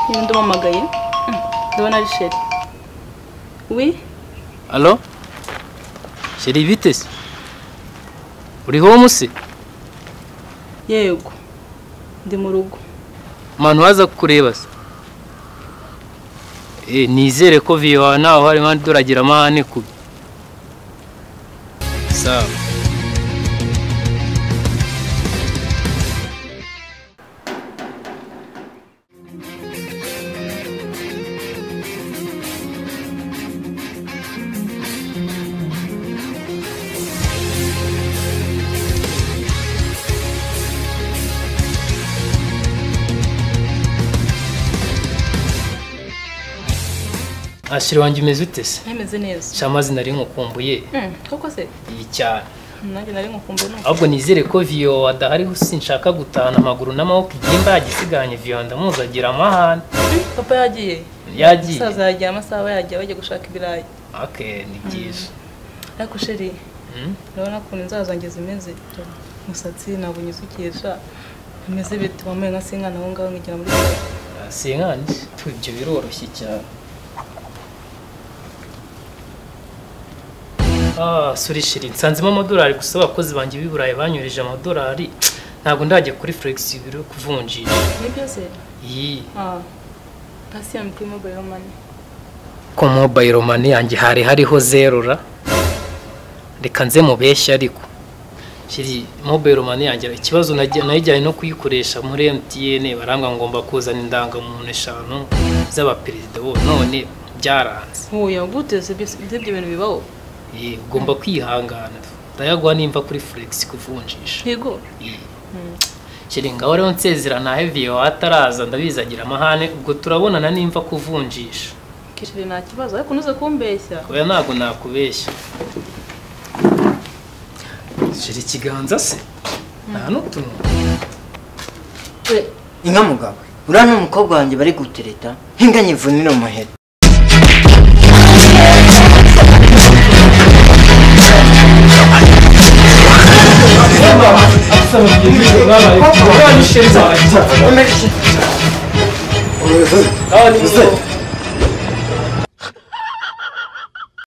niba ndamuhamagaye ndabona ari sheri wi alo sheri bite se uri home se yego ndi mu rugo umuntu waza kukureba se Eh, nizere ko viyo wawe ntawe uhari kandi turagira amahane kubi sawa ashira wanjye umeze ute se ntameze neza sha amazina nari nkukumbuye Hmm, koko se iyi cyane nanjye nari nkukumbuye numva ahubwo nizere ko viyo wadahariho sinshaka gutahana amaguru n'amaboko igimba yagisiganye viyo ndamuzi agira amahane Hmm, papa yagiye yagiye umusaza yagiye amasaha aba yagiye bajya gushaka ibirayi ake ni byiza ariko sheri Hmm? urabona ukuntu inzara zanjye zimeze umusatsi ntabwo unyisukisha bimeze bite wambaye nka sinkana aho ngaho nkigira muri Ah, si nkandi tu ibyo biroroshye cyane ah suri shiri nsanzemo amadolari gusa abakozi banjye b'i burayi banyohereje amadolari ntabwo ndajya kuri furegisi biro kuvunjisha nibyo se iyi ah hasi ya kuri mobayiro mani ko mobayiro mani yanjye hari hariho zero ra reka nze mubeshye ariko kiri mobayiro mani yanjye ikibazo nagiye- nayijyanye no kuyikoresha muri emutiyene baranga ngomba kuzana indangamuntu eshanu z'abaperezida bose none byaranze ntuye gute se byose ibyo bintu bibaho Ye, ugomba kwihangana ndayaguha nimba kuri furegisi kuvunjisha yego Ye. kiri ngaho rero nsezera ntahe viyo ataraza ndabizagira amahane ubwo turabonana nimba kuvunjisha kishiri nta kibazo ariko unoze kumbeshya oya ntabwo nakubeshya shira ikiganza se nta n'utuntu inka mugabo uriya ni umukobwa wanjye bari gutereta nk'inganye ivunira umuheto Aba ni-